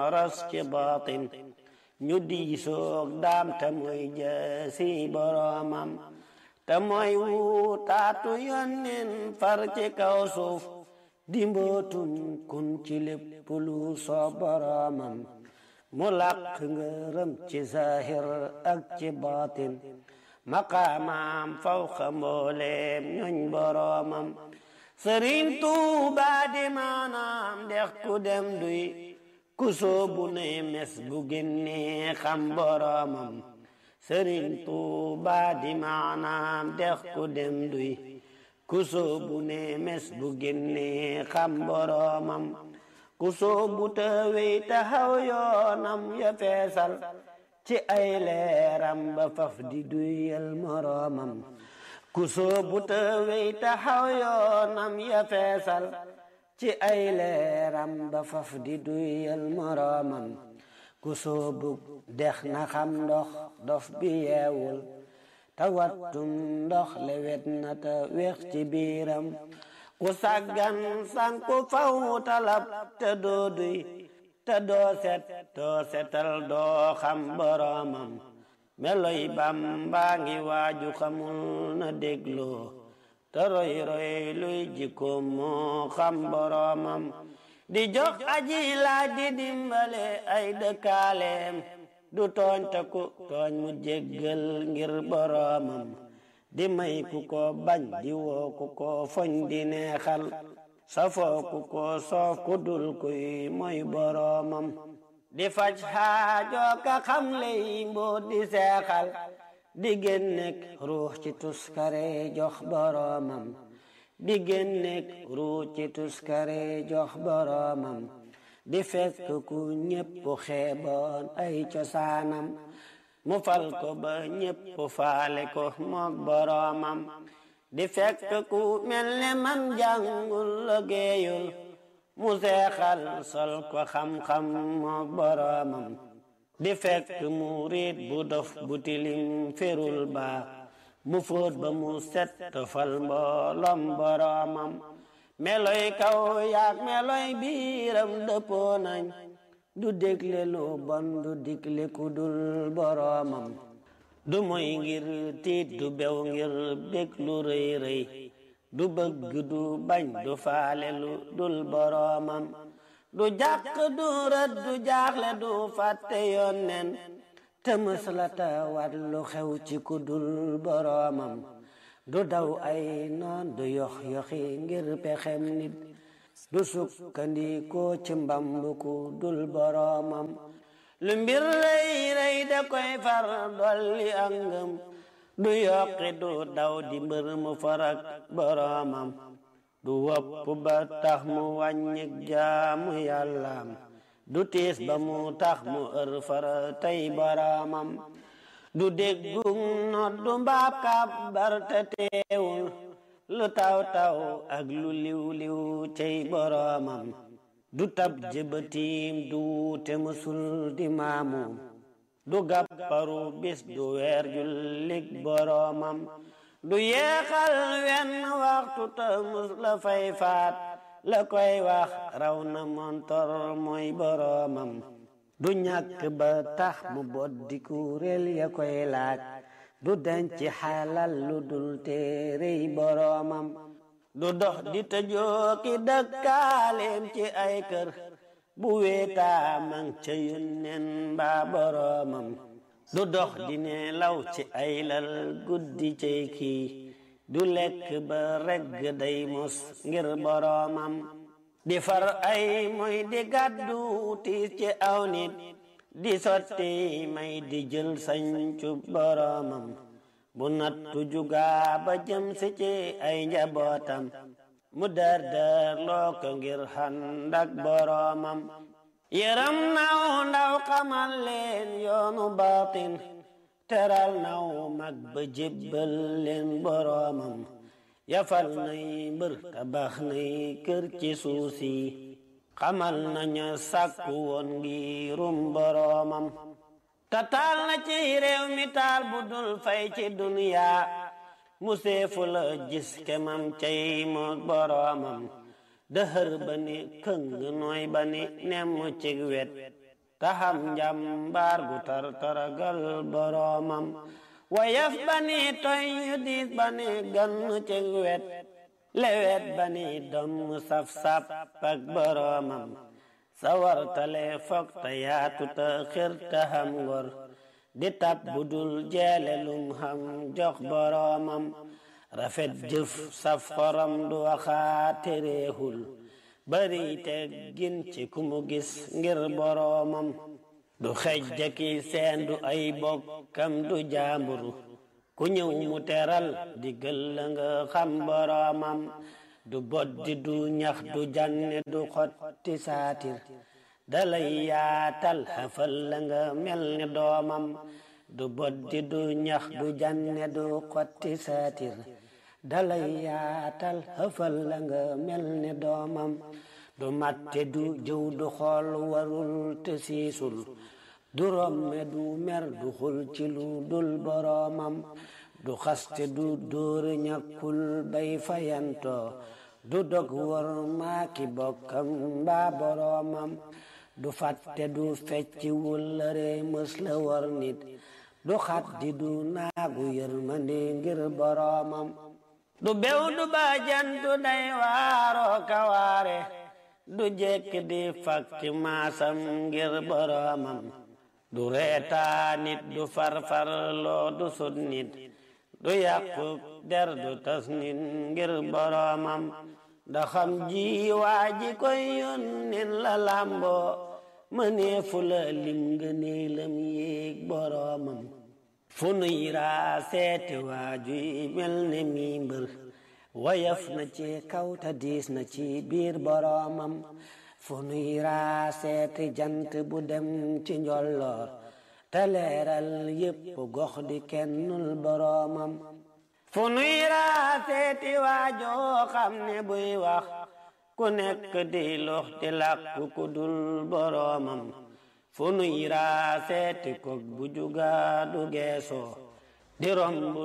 ras ci baatin ñu diisoog daam te mooy jësi boroomam te mooy wutaatu yónneen far ci kaw suuf di mbootum kun ci lépp lu soo boroomam mu làq ngërëm ci zahir ak ci baatin maqaamaam fawqa mbooleem ñoñ boroomam sëriñ tuuba di maanaam dex ku dem duy ku soobu ne mes bu génnee xam boroomam sëriñ tuuba di maanaam dex ku dem duy ku soobu ne mes bu génnee xam boroomam ku soobu te wey taxaw yoonam ya feesal ci ay leeram ba faf di duyal moroomam ku soobu te wey taxaw yoonam ya feesal ci ay leeram ba faf di duyal moroomam ku soobu dex na xam ndox dof bi yeewul te wattum ndox lewet na te weex ci biiram ku saggan sanku faw talab te doo duy te doo set doo setal doo xam boroomam meloy Bamba ngi waaju xamul na dégloo te roy roy luy jikkoom moo xam boroomam di jox aji laaj di dimbale ay dëkkaaleem du tooñ te ku tooñ mu jéggal ngir boroomam di may ku ko bañ di woo ku ko foñ di neexal safoo ku ko soof ku dul kuy mooy boroomam di faj xaajo ka xam ley mboot di seexal di génnek ruux ci tuskare jox boroomam di génnek ruux ci tuskare jox boroomam di fekk ku ñépp xeeboon ay cosaanam mu fal ko ba ñépp faale ko mook boroomam di fekk ku mel ne man jàngul liggéeyul mu seexal sol ko xam-xam mook boroomam di fekk mu riit bu dof bu tilim ferul ba mu fóot ba mu set tofal mbooloom boroomam meloy kaw yaak meloy biiram dëppoo nañ du dégle lu bon du digle ku dul boroomam du moy ngir tiit du bew ngir bég lu rëy rëy du bëgg du bañ du faale lu dul boroomam du jàq du rët du jaaxle du fàtte yoon nen te mës la tawat lu xew ci ku dul boroomam du daw ay noon du yox yoxi ngir pexem nit du sukkandikoo ci mbambu ku dul boroomam lu mbir rëy rëy da koy far dolli ak ngëm du yokki du daw di mbër mu farak boroomam du wopp ba tax mu wàññik jaamu yàllaam du tiis ba mu tax mu ër fara tey boroomam du déggum not du mbaab kàbbar te teewul lu taw taw ak lu liw liw cey boroomam du tab jëbatiim du te mësul di maamu du gàpparu bis du weer jullik boroomam du yeexal wenn waxtu te mus la fay faat la koy wax raw na montor mooy boroomam du ñàkk ba tax mu boddi kuréel ya koy laaj du denc xalal lu dul téerey boroomam du dox di tëjooki dëkkaaleem ci ay kër bu weetaa mang ca yunnen mbaa boroomam du dox di ne law ci ay lal guddi cay kii du lekk ba regg day mos ngir boroomam di far ay moy di gàddu tiis ci aw nit di sotti may di jël sañcu boroomam bu nattu jugaa ba jëm si ci ay njabootam mu dar dar loo ko ngir xandak boroomam yëram naw ndaw xamal leen yoonu baatin teral naw mag ba jébbal leen boroomam yafal nay mbër tabax nay kër ci suusi xamal nañu sàkku woon ngirum boroomam tatal na ci réew mi taal bu dul fay ci duniya mu seefu la gis kemam cay moog boroomam dëhër ba ni këng nooy ba ni nemm cig wet taxam njambaar gu tar taragal boroomam wayaf bani toy yu diis bani gan ci wet lewet bani doom saf-saf ak boroomam sawartale fok ta yaatu ta xir ta xam ngor di tab budul jeele lum xam jox boroomam rafet jëf saf xorom du waxaate réexul bari te gin ci ku mu gis ngir boroomam du xej jaki seen du ay bokkam du jaamburu ku ñëw mu teral diggal la nga xam boroomam du boddi du ñax du janne du xotti saatir dalay yaatal xafal la nga mel ni doomam du boddi du ñax du janne du xotti saatir dalay yaatal xafal la nga mel ni doomam du matte du jëw du xool warul te siisul du romme du mer du xul ci lu dul boroomam du xaste du dóore ñàkkul bay fayantoo du dog war maaki bokkam mbaa boroomam du fàtte du fecci wullare mës la war nit du xaddi du naagu yërmande ngir boroomam du bew du baajantu day waaroo kawaare du jekk di fakki maasam ngir boroomam du reetaa nit du farfar loo du sut nit du yàqu der du tas nit ngir boroomam da xam ji waa ji koy yónneen la làmboo mënee fu la lim ngëneelam yéeg boroomam fu nuy raa seeti waajuy mel ne mi mbër wayaf na ci kaw ta diis na ci biir boroomam fu nuy raa seeti jant bu dem ci njolloor te leeral yépp gox di kennul boroomam fu nuy raa seeti waajoo xam ne buy wax ku nekk di lox di làkku ku dul boroomam fu nuy raa seeti kog bu juga du geesoo di romb